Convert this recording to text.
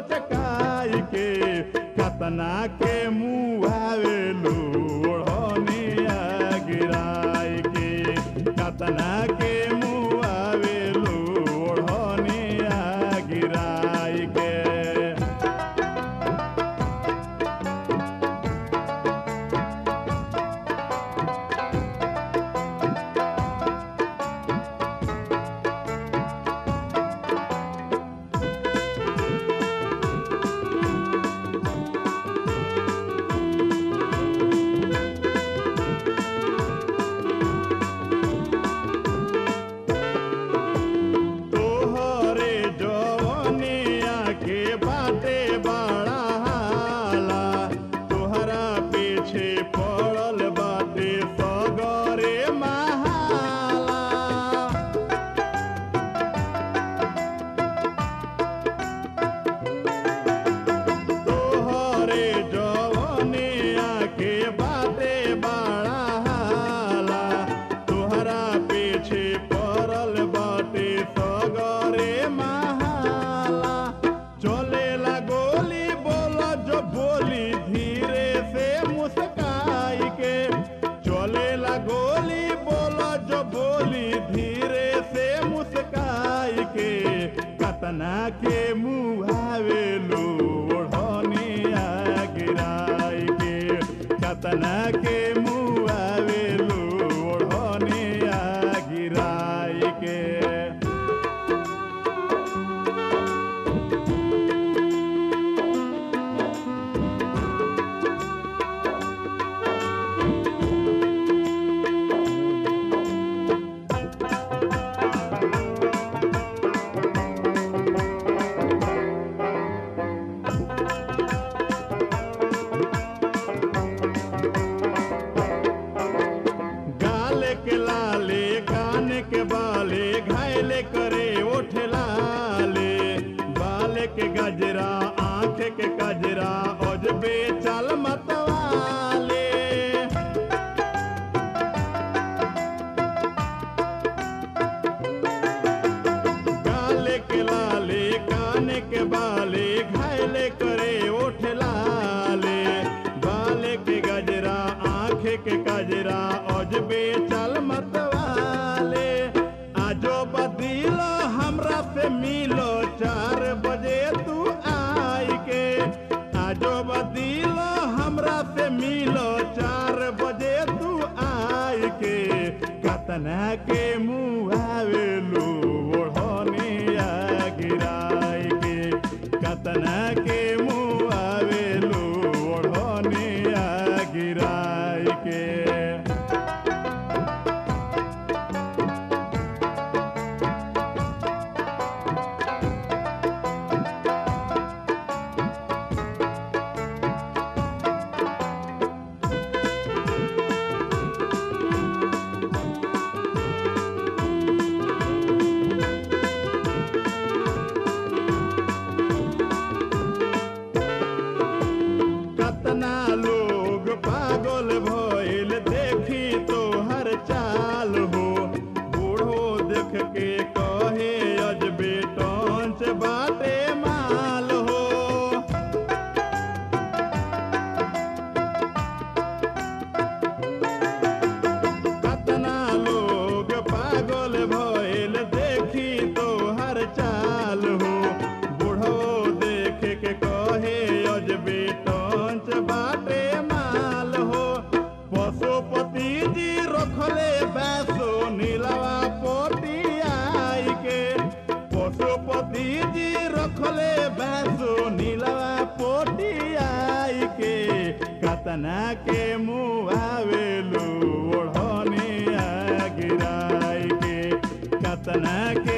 लचकाई के कतना के मुआवेलू ओढ़निया गिराई के कतना के मुआवेलू ओढ़निया गिराई के तोहरे जवनिया के बाटे बड़ा हाला तोहरा पीछे पड़ल बाटे सगरे महाला तोहरे जवनिया के बाटे बड़ा हाला तोहरा पीछे पड़ल बाटे सगरे महाला चलेला गोली बोला जो बोली धीरे से मुस्काई के चलेला गोली बोला जो बोली धीरे से मुस्काई के कतना के मुहावेलू ओढ़निया गिराई के कतना के मुहावेलू ओढ़निया गिराई के गाल के लाले कान के बाले घायले करे ओठ लाले बाल के गजरा आंख के गजरा अजबे चाल मतवाले गाल के लाले कान के बाले घायले करे ओठ लाले बाल के गजरा आंख के गजरा अजबे चल मतवाले आजो बदिलो हमरा से मिलो चार बजे तू आई के आजो बदिलो हमरा से मिलो चार बजे तू आई के कतना के मुहावेलू ओढ़निया गिराई के कतना के मुहावेलू ओढ़निया गिराई के कतना लोग पागल भइल देखी तो हर चाल हो बूढ़ो देख के कहे अजबे टंच बाटे माल हो कतना लोग पागल भइल देखी तो हर चाल हो बूढ़ो देख के कहे अजबे टंच बाटे माल हो पशुपति जी रखले बैसो नीलवा पोटियाई के पशुपति जी रखले बैसो नीलवा पोटियाई के कतना के मुआवेलू ओढ़निया गिराई के कतना के